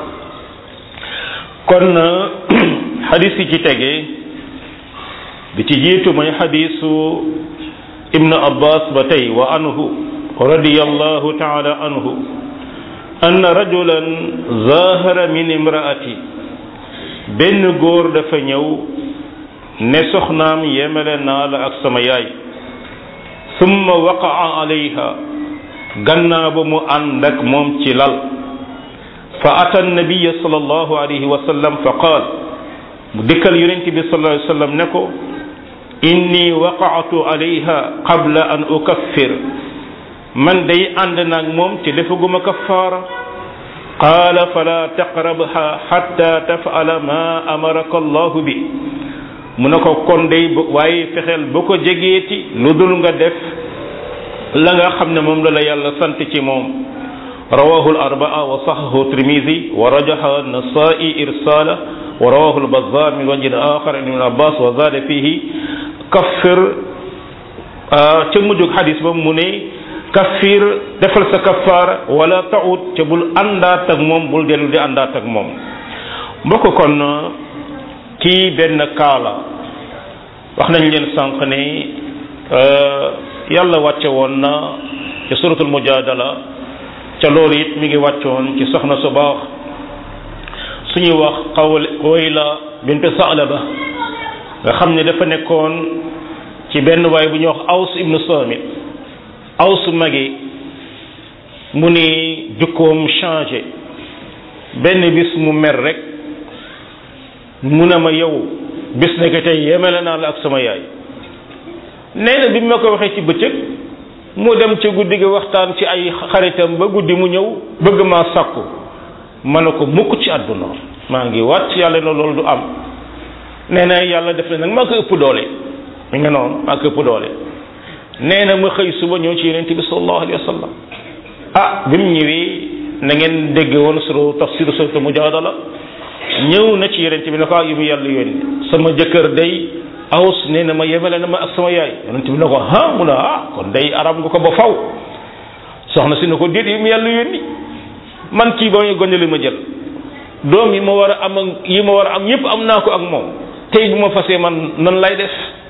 kon xadis yi ci tege bi ci jiitu mooy xadisu ibnu abbas ba tey wa anhu radiyallahu taala anhu ann rajulan zahara min imraati benn góor dafa ñëw ne soxnaam yemele naa la ak sama yaay summa waqaa alayha gannaa ba mu ànd ak moom ci lal fa ata nabiya sallallahu alayhi wa sallam fa qaal mu dikkal yonent bi sallallahu alayhi wa sallam ne ko inni waqaatu alayha qabla an ukaffir man day ànd naag moom te defaguma kaffaara qaala fala taqrabha hatta taf'ala ma amaraka allahu bi mu ne ko kon day waaye fexeel ba ko jegeeti lu dul nga def la nga xam ne moom la la yàlla sant ci moom rawahu al-arba'a wa sahahu tirmidhi wa rajaha an-nasa'i irsala wa rawahu al-bazzar min wajhin akhar an ibn abbas wa zada fihi kaffir ca mujjug xadis ba mu ne kaffir defal sa kaffaara wala taut ca bul àndaat ak moom bul dellu di àndaat ak moom mbokk kon kii benn kaala wax nañ leen sànq ne yàlla wàcce woon na ci suratul mujadala ca loolu it mi ngi wàccoon ci soxna su baax suñuy wax xawal Xuwayla bint Sa'laba nga xam ne dafa nekkoon ci benn waay bu ñuy wax Aws ibnu Samit Aws magi mu ni jukkoom changé benn bis mu mer rek mu ne ma yow bis nekk tey yemele naa la ak sama yaay nee na bi ma ko waxee ci bëccëg mu dem ci guddi gi waxtaan ci ay xaritam ba guddi mu ñëw bëgg maa sàkku ma ne ko mukk ci àdduna maa ngi waat yàlla na loolu du am nee na yàlla def na nag maa ko ëpp doole mi nga noonu maa ko ëpp doole nee na ma xëy suba ñëw ci yonent bi sallallahu alayhi wa sallam ah bi mu ñëwee na ngeen dégg woon suru tafsiru suratu mujadala ñëw na ci yonent bi ne ko ah yu mu yàlla yónni sama jëkkër day aws nee na ma yemale na ma ak sama yaay yonent bi ne ko ah mu ne ah kon day arab nga ko ba faw soxna si ne ko déet yu mu yàlla yónni man kii ba muy gone li ma jël doom yi ma war a am ak yi ma war a am yépp am naa ko ak moom tey bu ma fasee man nan lay def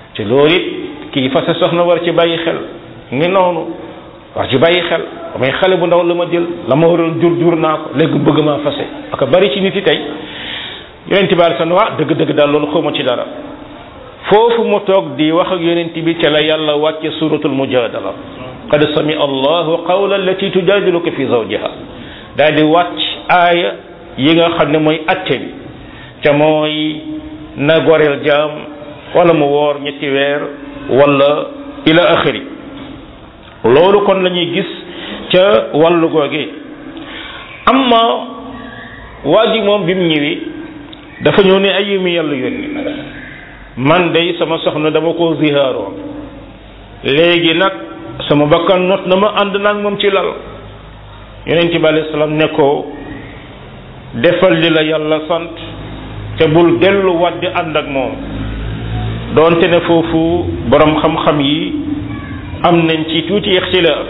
ci loolu it kii fase soxna war ci bàyyi xel ngi noonu war ci bàyyi xel damay xale bu ndaw la ma jël la ma waroon jur jur naa ko léegi bëgg maa fase ak bari ci nit yi tey yonent bi san waa dëgg-dëgg daal loolu xawma ci dara foofu mu toog di wax ak yonent bi ca la yàlla wàcce suratul mujadala qad sami allahu qawla allati tujadiluka fi zawjiha daal di wàcc aaya yi nga xam ne mooy atte bi ca mooy na goreel jaam wala mu woor ñetti weer wala ila axiri loolu kon la ñuy gis ca wàllu googe amma waa ji moom bi mu ñëwee dafa ñëw ne ay mi yàlla yónni man day sama soxna dama ko zihaaroo léegi nag sama bakkan not na ma ànd naag moom ci lal yonent bi alayhi salaam ne ko defal li la yàlla sant te bul delluwaat di ànd ak moom doonte ne foofu borom xam-xam yi am nañ ci tuuti ixtilaaf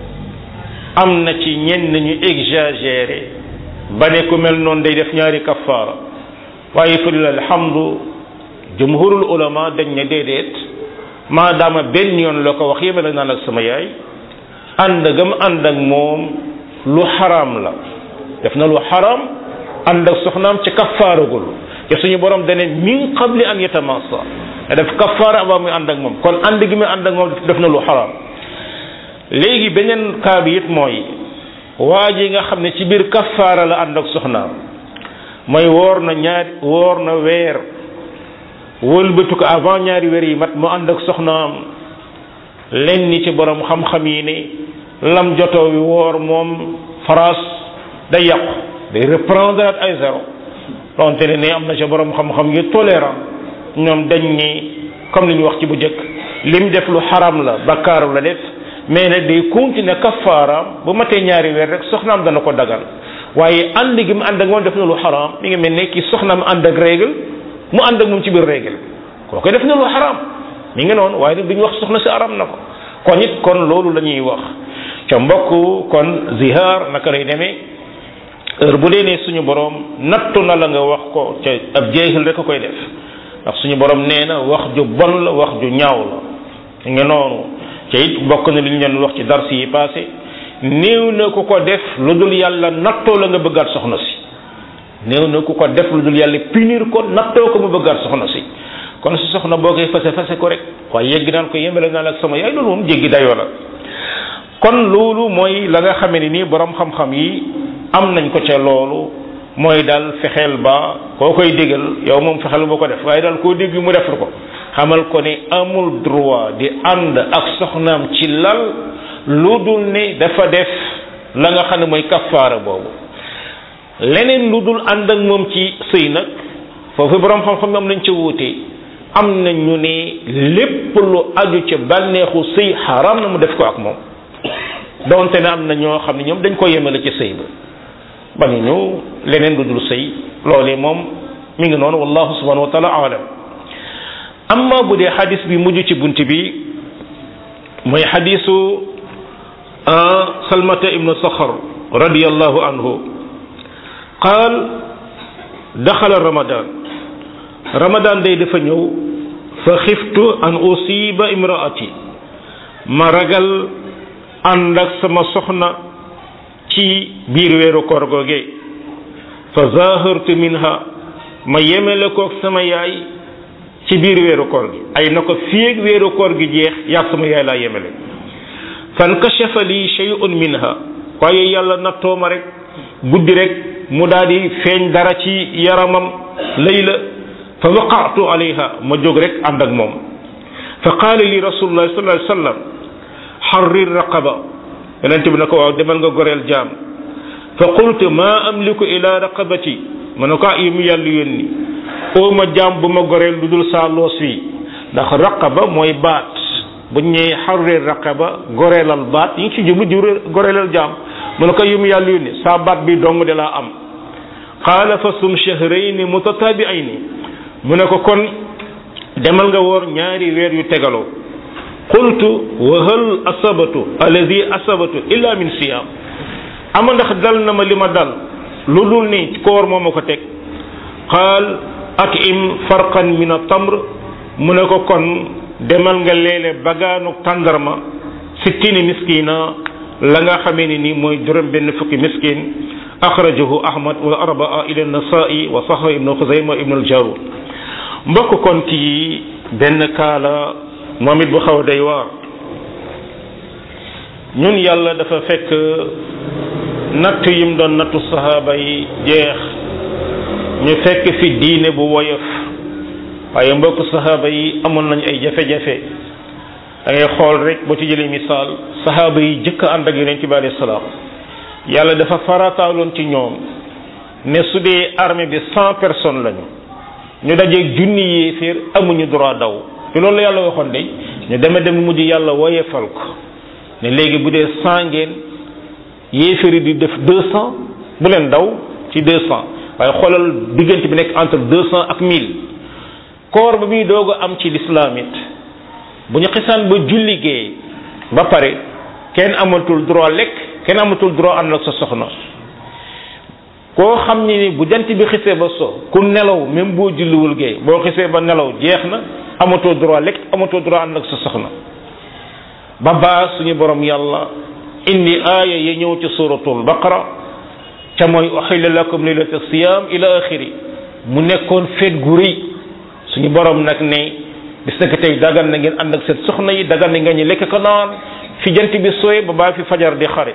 am na ci ñenn ñu exagéré ba ne ku mel noonu day def ñaari kafaara waaye fa lillahi alhamdu jumhurul ulama dañ ne déedéet maadaama benn yoon la ko wax yemale naan ak sama yaay ànd gam ànd ak moom lu xaraam la def na lu xaraam ànd ak soxnaam ci kafaaragul te suñu borom dane min qabli an yatamassa def kafaara avant muy ànd ak moom kon ànd gi muy ànd ak moom def na lu xaraam léegi beneen cas bi it mooy waa ji nga xam ne ci biir kafaara la ànd ak soxnaam mooy woor na ñaari woor na weer wëlbatu ko avant ñaari weer yi mat mu ànd ak soxnaam len ni ci borom xam-xam yi ne lam jotoo wi woor moom France day yàqu day reprendre at ay zéro donte ne ne am na ci borom xam-xam yu tolérant ñoom dañ ni comme li ñu wax ci bu njëkk lim def lu xaram la bakkaaru la def mais nag day continuer kafaaraam bu matee ñaari weer rek soxnaam dana ko dagal waaye ànd gi mu ànd ak moom def na lu xaram mi ngi mel ne ki soxnaam ànd ak règle mu ànd ak moom ci biir règle kooku def na lu xaram mi ngi noonu waaye nag duñu wax soxna si aram na ko kon it kon loolu la ñuy wax ca mbokk kon zihaar naka lay demee heure bu dee ne suñu borom nattu na la nga wax ko ca ab jeexil rek a koy def ndax suñu borom nee na wax ju bon la wax ju ñaaw la nga noonu ca it bokk na li ñu leen wax ci dars yi passé néew na ku ko def lu dul yàlla nattoo la nga bëggaat soxna si néew na ku ko def lu dul yàlla punir ko nattoo ko mu bëggaat soxna si kon su soxna boo koy fase fase ko rek waaye yegg naan ko yemale naa la ak sama yaay loolu moom jéggi dayoo la kon loolu mooy la nga xamee ne nii borom xam-xam yi am nañ ko ca loolu mooy daal fexeel ba koo koy digal yow moom fexeel boo ko def waaye daal koo dégg mu defar ko xamal ko ne amul droit di ànd ak soxnaam ci lal lu dul ne dafa def la nga xam ne mooy kafaara boobu leneen lu dul ànd ak moom ci sëy nag foofu borom xam-xam am nañ ca wuute am na ñu ne lépp lu aju ca bànneexu sëy xaram na mu def ko ak moom donte ne am na ñoo xam ne ñoom dañ ko yemale ci sëy ba bañuñu leneen lu dul sëy loolee moom mi ngi noonu wallahu subhanahu wa taala alam amma bu dee xadis bi mujj ci bunt bi mooy xadisu salmata ibnu saxar radiallahu anhu qaal daxala ramadan ramadan day dafa ñëw fa xiftu an usiba imraati ma ragal ànd ak sama soxna ci biir weeru koor googe fa zahartu minha ma yemele koog sama yaay ci biir weeru koor gi ay na ko fiig weeru koor gi jeex yaag sama yaay laa yemele fankashafa li shay'un minha waaye yàlla nattoo ma rek guddi rek mu daal di feeñ dara ci yaramam layla fa waqaatu alayha ma jóg rek ànd ak moom fa qaala li rasulullah sallallahu alayhi wasallam xarrir raqaba yonent bi ne ko waaw demal nga goreel jaam fa qultu ma amliku ila raqabati ma ne ko ah yi mu yàlla yónni oo ma jaam bu ma goreel lu dul saa loos wi ndax raqaba mooy baat bu ñëwee xarrir raqaba goreelal baat yi ngi ci jublu di goreelal jaam mu ne ko yi mu yàlla yónni saa baat bi dong de laa am qaala fa sum shahrayni mutatabi'ayni mu ne ko kon demal nga woor ñaari weer yu tegaloo qultu wa hal asabatu alladi asabatu illa min siyam ama ndax dal na ma li ma dal lu dul ni koor moo ma ko teg qaal atim farqan min atamr mu ne ko kon demal nga leele bagaanu tàndarma sittini miskina la nga xamee ni nii mooy juróom benn fukki miskin axrajahu ahmad wa arbaa ila nasai wa saxa ibnu xuzayma ibnu aljarud mbokk kon kii benn kaala moom it bu xaw a day waar ñun yàlla dafa fekk natt yim doon nattu sahaaba yi jeex ñu fekk fi diine bu woyof waaye mbokk sahaaba yi amoon nañ ay jafe-jafe da ngay xool rek boo ci jëlee misaal sahaaba yi jëkk ànd ak yonent bi alayhi salaam yàlla dafa farataaloon ci ñoom ne su dee armée bi cent personnes lañu ñu dajeeg junni yéeféer amuñu droit daw te loolu la yàlla waxoon de ñu deme dem mujj yàlla woyefal ko ne léegi bu dee cent ngeen yéeféer yi di def deux cent bu leen daw ci deux cent waaye xoolal diggante bi nekk entre deux cent ak mille koor ba muy doog a am ci lislaam it bu ñu xisaan ba julli gee ba pare kenn amatul droit lekk kenn amatul droit ànd ak sa soxna koo xam ne ni bu jant bi xisee ba so ku nelaw même boo julliwul gee boo xisee ba nelaw jeex na amatoo droit lekk amatoo droit ànd ak sa soxna ba baa suñu borom yàlla indi aaya ya ñëw ci suratul baqara ca mooy uxilla lakum leylata siyam ila axiri mu nekkoon feet gu rëy suñu borom nag ne bis nag tey dagan na ngeen ànd ak seen soxna yi dagan na ngeen ñu lekk ko naan fi jant bi sooy ba baa fi fajar di xare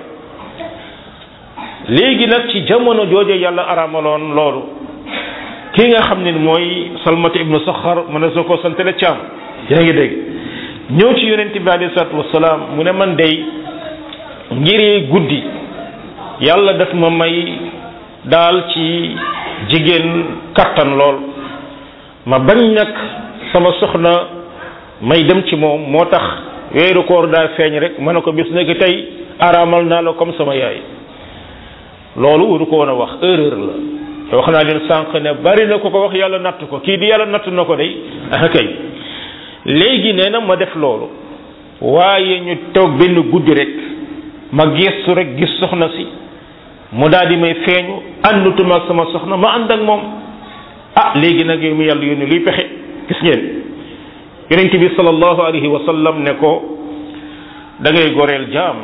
léegi nag ci jamono jooje yàlla aramaloon loolu ki nga xam ne mooy salmata ibnu saxar mu ne soo ko santale caam yaa ngi dégg ñëw ci yonent bi alayhi salaatu wasalaam mu ne man day ngir guddi yàlla daf ma may daal ci jigéen kattan lool ma bañ nag sama soxna may dem ci moom moo tax weeru koor daa feeñ rek ma ne ko bis nekk tey araamal naa la comme sama yaay loolu waru ko woon a wax erreur la te wax naa leen sànq ne bari na ko ko wax yàlla natt ko kii di yàlla natt na ko day ah kay léegi nee na ma def loolu waaye ñu toog benn guddi rek ma gestu rek gis soxna si mu daal di may feeñu àndutuma ak sama soxna ma ànd ak moom ah léegi nag yow mi yàlla yónni luy pexe gis ngeen yonent bi sallallahu alayhi wa sallam ne ko da ngay goreel jaam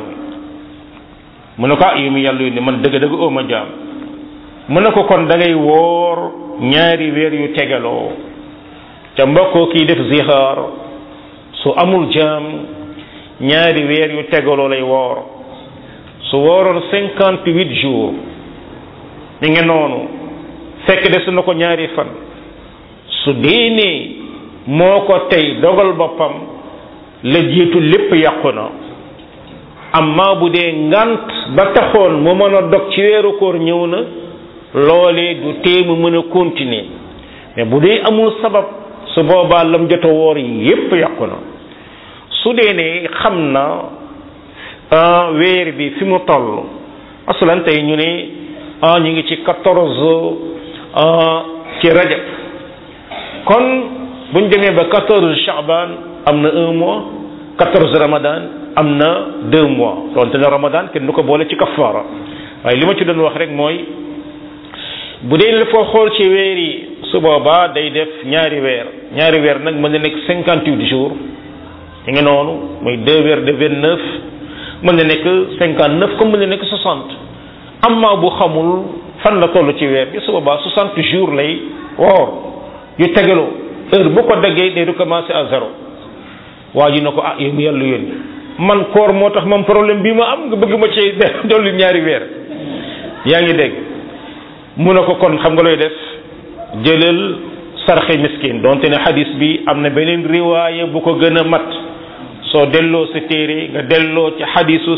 mu ne ko ah yow mi yàlla yónni man dëgg-dëgg oo ma jaam mu ne ko kon da ngay woor ñaari weer yu tegaloo ca mbokkoo kii def zixaar su amul jaam ñaari weer yu tegaloo lay woor su wooroon cinquante huit jours mi ngi noonu fekk des na ko ñaari fan su déenee moo ko tey dogal boppam la jiitu lépp yàqu na amma bu dee ngant ba taxoon mu mën a dog ci weeru koor ñëw na loolee du tee mu mën a continuer mais bu dee amul sabab su boobaa lam jot a woor yépp yàqu na su dee ne xam na weer bi fi mu toll asalan tey ñu ne ah ñu ngi ci quatorze ci rajab kon buñ demee ba quatorze chaban am na un mois quatorze ramadan am na deux mois donte ne ramadan kenn du ko boole ci kafaara waaye li ma ci doon wax rek mooy bu dee la foo xool ci weer yi su boobaa day def ñaari weer ñaari weer nag mën na nekk cinquante huit jours ñu ngi noonu muy deux weer de vingt neuf mën na nekk cinquante neuf comme mën na nekk soixante amma bu xamul fan la toll ci weer bi su boobaa soixante jours lay woor yu tegaloo heure bu ko daggee day recommencer à zéro waa ji na ko ah yow mu yàlla yónni man koor moo tax man problème bii ma am nga bëgg ma ci dolli ñaari weer yaa ngi dégg mu ne ko kon xam nga looy def jëlal sarxe miskin donte ne xadis bi am na beneen riwaaya bu ko gën a mat soo delloo sa téere nga delloo ci xadisu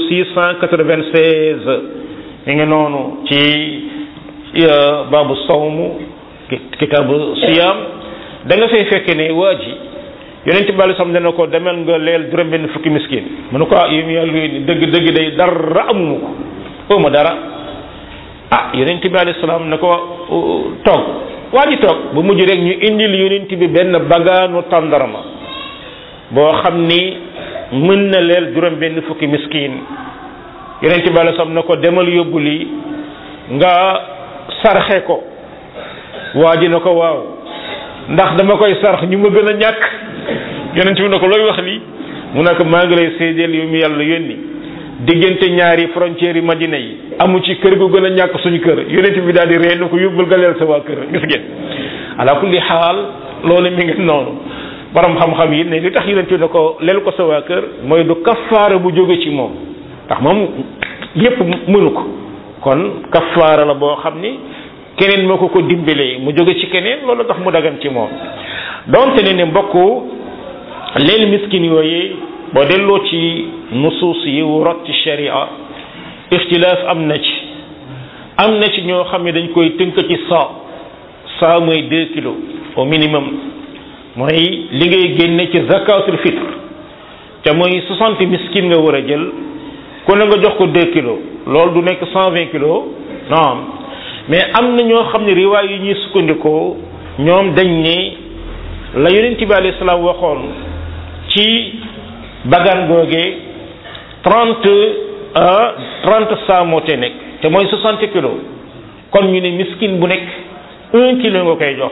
696 mi ngi noonu ci baabu sawmu kitaabu siyam da nga fay fekke ne waa ji yonent bi alei sam dana ko demel nga leel juróom benn fukki miskin mu ne ko ah yow yàlla yónni dëgg dëgg day dara amuma ko ma dara ah yonent bi alayhi salaam ne ko toog waa ji toog bu mujj rek ñu indil yonent bi benn bagaanu tàndarma boo xam ni mën na leel juróom benn fukki miskin yonent bi alayhi salaam ne ko demal yóbbu lii nga sarxe ko waa ji ne ko waaw ndax dama koy sarx ñu ma gën a ñàkk yonent bi ne ko looy wax lii mu ne ko maa ngi lay seedeel yu mu yàlla yónni diggante ñaari frontières yi madina yi amu ci kër gu gën a ñàkk suñu kër yonent bi daal di ree na ko yóbbul nga leel sa waa kër gis ngeen ala kulli xaal loolu mi ngi noonu borom xam-xam yi ne li tax yonent bi ne ko leel ko sa waa kër mooy du kafaara bu jóge ci moom ndax moom yépp mënu ko kon kafaara la boo xam ni keneen moo ko ko dimbalee mu jóge ci keneen loolu tax mu dagan ci moom donte ne ne mbokk leel miskin yooyu boo delloo ci nusuus yi wu rot ci sharia ixtilaaf am na ci am na ci ñoo xam ne dañ koy tënk ci saa saa mooy deux kilos au minimum mooy li ngay génne ci zakatul fitre te mooy soixante miskin nga war a jël ku ne nga jox ko deux kilos loolu du nekk cent vingt kilos non mais am na ñoo xam ne riwaay yi ñuy sukkandikoo ñoom dañ ne la yonent bi alayhi salaam waxoon ci bagaan googee trente trente saa moo te nekk te mooy soixante kilos kon ñu ne miskin bu nekk un kilo nga koy jox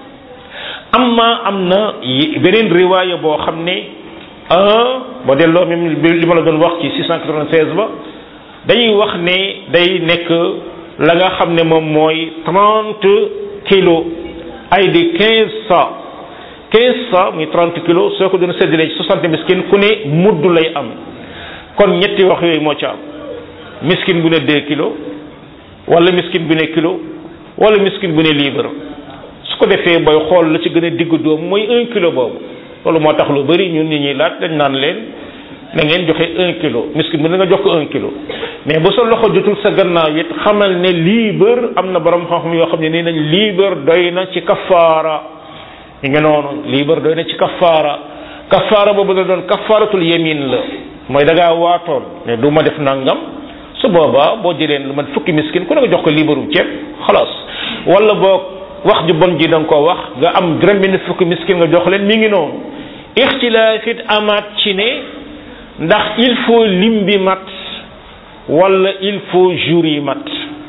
amma am na beneen riwaaya boo xam ne boo delloo même li ma la doon wax ci 696 ba dañuy wax ne day nekk la nga xam ne moom mooy trente kilos ay di quinze sa quinze sa muy trente kilos soo ko doon séddalee ci soixante miskin ku ne mudd lay am kon ñetti wax yooyu moo ci am miskin bu ne deux kilos wala miskin bu ne kilo wala miskin bu ne libre su ko defee booy xool la ci gën a digg doom mooy un kilo boobu loolu moo tax lu bari ñun ñi ñuy laaj dañ naan leen na ngeen joxe un kilo miskin bu ne nga jox ko un kilo mais bu sa loxo jotul sa gannaaw it xamal ne libre am na borom xam-xam yoo xam ne nii nañ libre doy na ci kafaara yi nga noonu libre doy na ci kafaara kafaara boobu da doon kafaaratul yamin la mooy da ngaa waatoon ne du ma def nangam su boobaa boo jëlee lu man fukki miskin ku ne nga jox ko liibarum ceeb xalaas wala boo wax ju bon ji da nga koo wax nga am juróom benn fukki miskin nga jox leen mi ngi noonu ixtilaaf it amaat ci ne ndax il faut lim bi mat wala il faut jour yi mat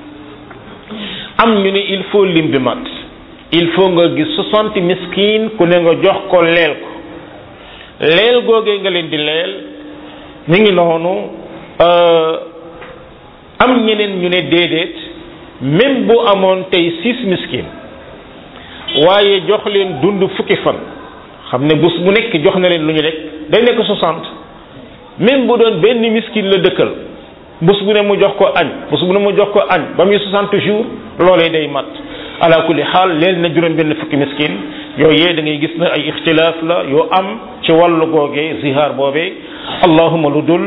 am ñu ne il faut lim bi mat il faut nga gis soixante miskin ku ne nga jox ko leel ko leel googee nga leen di leel mi ngi noonu am ñeneen ñu ne déedéet même bu amoon tey six miskin waaye jox leen dund fukki fan xam ne bés bu nekk jox na leen lu ñu lekk day nekk soixante même bu doon benn miskin la dëkkal bés bu ne mu jox ko añ bés bu ne mu jox ko añ ba muy soixante jours loolee day mat ala kulli xaal leen na juróom benn fukki miskin yooyee da ngay gis na ay ixtilaaf la yoo am ci wàllu googee zihaar boobee allahuma lu dul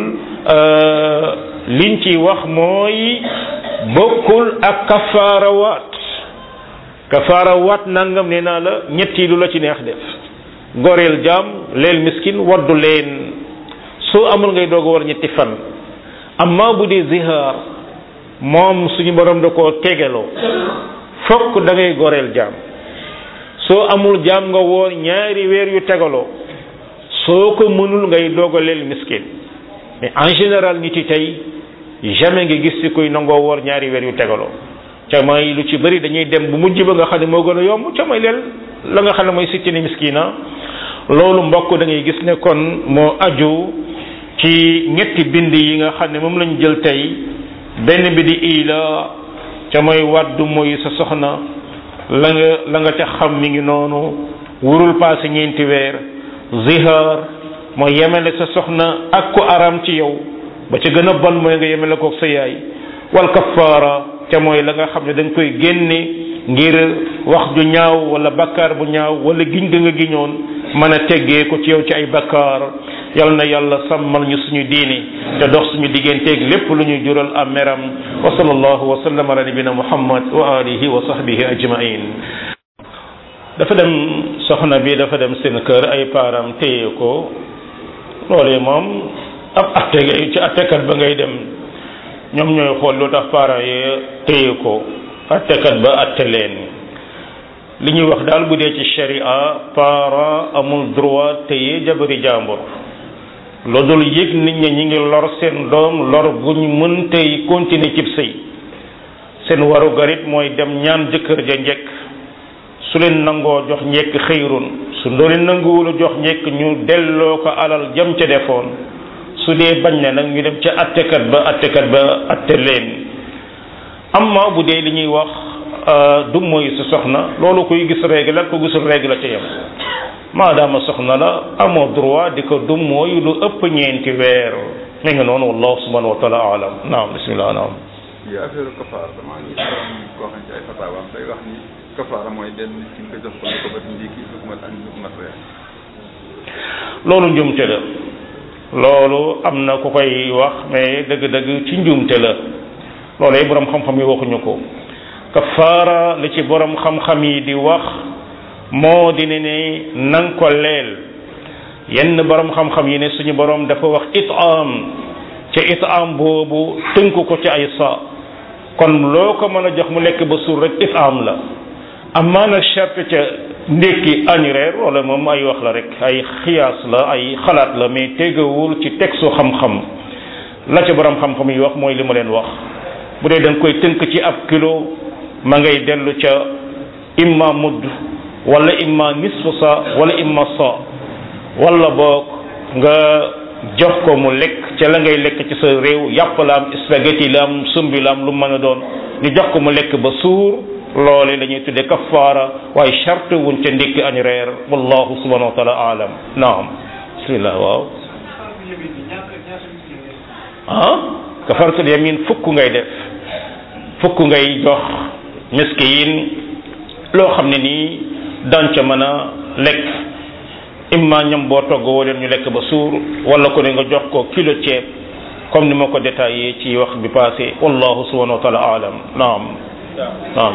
liñ ci wax mooy bokkul ak kafaara waat kafaara waat nangam nee naa la ñetti lu la ci neex def goreel jaam leel miskin waddu leen soo amul ngay doog a war ñetti fan amma bu dee zihaar moom suñu borom da koo tegeloo fokk da ngay goreel jaam soo amul jaam nga woor ñaari weer yu tegaloo soo ko mënul ngay doog a leel miskin mais en général nit yi tey jamais nga gis ci kuy nangoo woor ñaari weer yu tegaloo ca may lu ci bëri dañuy dem bu mujj ba nga xam ne moo gën a yomb ca may leel la nga xam ne mooy sittini miskina loolu mbokk da ngay gis ne kon moo aju ci ñetti bind yi nga xam ne moom lañu jël tey benn bi di ila ca mooy wàddu mooy sa soxna la nga la nga ca xam mi ngi noonu wurul passé ñeenti weer zihar mooy yemele sa soxna ak ku aram ci yow ba ca gën a bon mooy nga yemele kook sa yaay wal kafaara ca mooy la nga xam ne da nga koy génne ngir wax ju ñaaw wala bakkaar bu ñaaw wala giñ ga nga giñoon mën a teggee ko ci yow ci ay bakkaar yal na yàlla sàmmal ñu suñu diini te dox suñu digganteeg lépp lu ñuy jural am meram wa sallallahu wa sallam ala nabina muhammad wa alihi wa sahbihi ajmain dafa dem soxna bi dafa dem seen kër ay paaram téye ko loolee moom ab atte ci attekat ba ngay dem ñoom ñooy xool lu tax parents yi téye ko attekat ba atte leen li ñuy wax daal bu dee ci sharia parent amul droit téye jabari jàmbur lu dul yëg nit ñi ñi ngi lor seen doom lor guñ mën tey continuer cib sëy seen waru garit mooy dem ñaan jëkkër ja njëkk su su leen nangoo jox njekk xëyrun su doo leen nanguwula jox njekk ñu delloo ko alal jam ca defoon su dee bañ na nag ñu dem ca attekat ba attekat ba atte leen amma bu dee li ñuy wax du mooy sa soxna loolu koy gis règle ak ko gisul règle la ca yem maadaama soxna la amoo droit di ko dum mooy lu ëpp ñeenti weer mi ngi noonu wallahu subhanahu wa taala alam naam bismillah naam yi affaire kafaar damaa ngi doon koo xam ci ay fataawaam day wax ni kafaara mooy benn nit ki nga jox ko lu ko bat ndékki lu ko mat añ lu ko mat reer loolu njumte la loolu am na ku koy wax mais dëgg-dëgg ci njumte la loolu yi borom xam-xam yi waxuñu ko kafaara li ci borom xam-xam yi di wax moo di ne ne nang ko leel yenn borom xam-xam yi ne suñu borom dafa wax itaam ca itaam boobu tënk ko ci ay sa kon loo ko mën a jox mu lekk ba suur rek itaam la amaa nag charte ca ndékki añ reer wala moom ay wax la rek ay xiyaas la ay xalaat la mais tegawul ci textu xam-xam la ca borom xam-xam yi wax mooy li ma leen wax bu dee da nga koy tënk ci ab kilo ma ngay dellu ca imma mudd wala imma nisfu sa wala imma sa wala boog nga jox ko mu lekk ca la ngay lekk ci sa réew yàpp la am spaghetti la am sumbi la am lu mën a doon ñu jox ko mu lekk ba suur loole la ñuy tuddee kafaara waaye charte wuñ ca ndékki añ reer wallahu subhanahu wa taala alam naam bismillah waaw ah kafaratul yamin fukk ngay def fukk ngay jox miskin loo xam ne nii daan ca mën a lekk imma ñam boo togg woo leen ñu lekk ba suur wala ko ne nga jox ko kilo ceeb comme ni ma ko détaillé ci wax bi passé wallahu subhanahu wa taala alam naam naam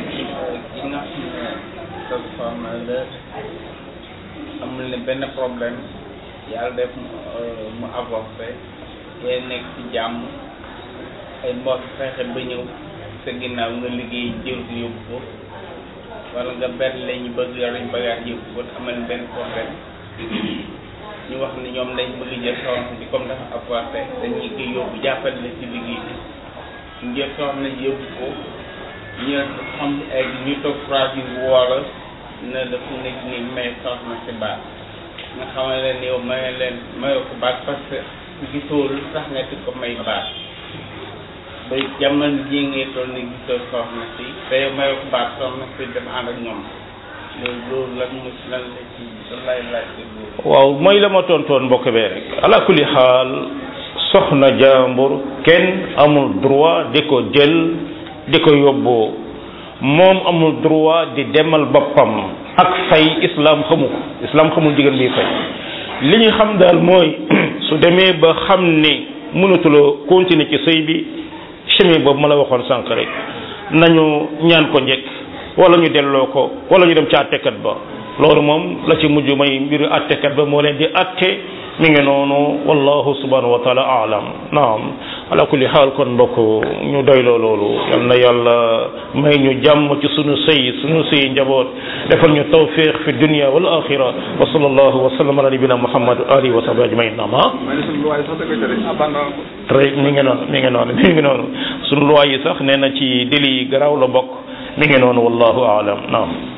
amul ne benn problème yàlla def mu avorté te nekk ci jàmm ay mbokk fexe ba ñëw sa ginnaaw nga liggéey jël si yóbbu ko wala nga benn la ñu bëgg yoruñ bagage yóbbu ko amal benn problème ñu wax ni ñoom dañ bëgg jël soxna si comme dafa avorté dañuy koy yóbbu jàppale la ci liggéey bi ñu jël soxna si yóbbu ko ñu xam egg ñu toog trois jours woola ne dafa nekk ni may soxna si baat nga xamal leen yow maye leen mayoo ko baat parce que gisoo lu tax nga di ko may baat ba jamono ji ngay toll ni gisoo soxna si te yow mayoo ko baat soxna si dem ànd ak ñoom loolu loolu lan mu lan la ci lan lay laaj loolu waaw mooy la ma tontoon mbokk bee rek ala kulli xaal soxna jàmbur kenn amul droit di ko jël di ko yóbboo moom amul droit di demal boppam ak fay islam xamu ko islam xamul jigéen bi fay li ñu xam daal mooy su demee ba xam ne mënatuloo continuer ci sëy bi chemin boobu ma la waxoon sànq rek nañu ñaan ko njëkk wala ñu delloo ko wala ñu dem ci àttekat ba loolu moom la ci mujj may mbiru àttekat ba moo leen di àtte mi ngi noonu wallahu subhanahu wa taala alam naam ala kulli xaal kon mbokk ñu doyloo loolu yal na yàlla may ñu jàmm ci sunu sëy sunu sëy njaboot defal ñu tawfiq fi dunia wal axira wa sallallahu wa sallam ala nabina muhammad wa alihi wa sahbihi ajmain naam ah ma ne suñu luwaay sax da koy tere abandon ko très mi ngi noonu mi ngi noonu mi ngi noonu sunu loi yi sax nee na ci délit yi garaaw la bokk mi ngi noonu wallahu alam naam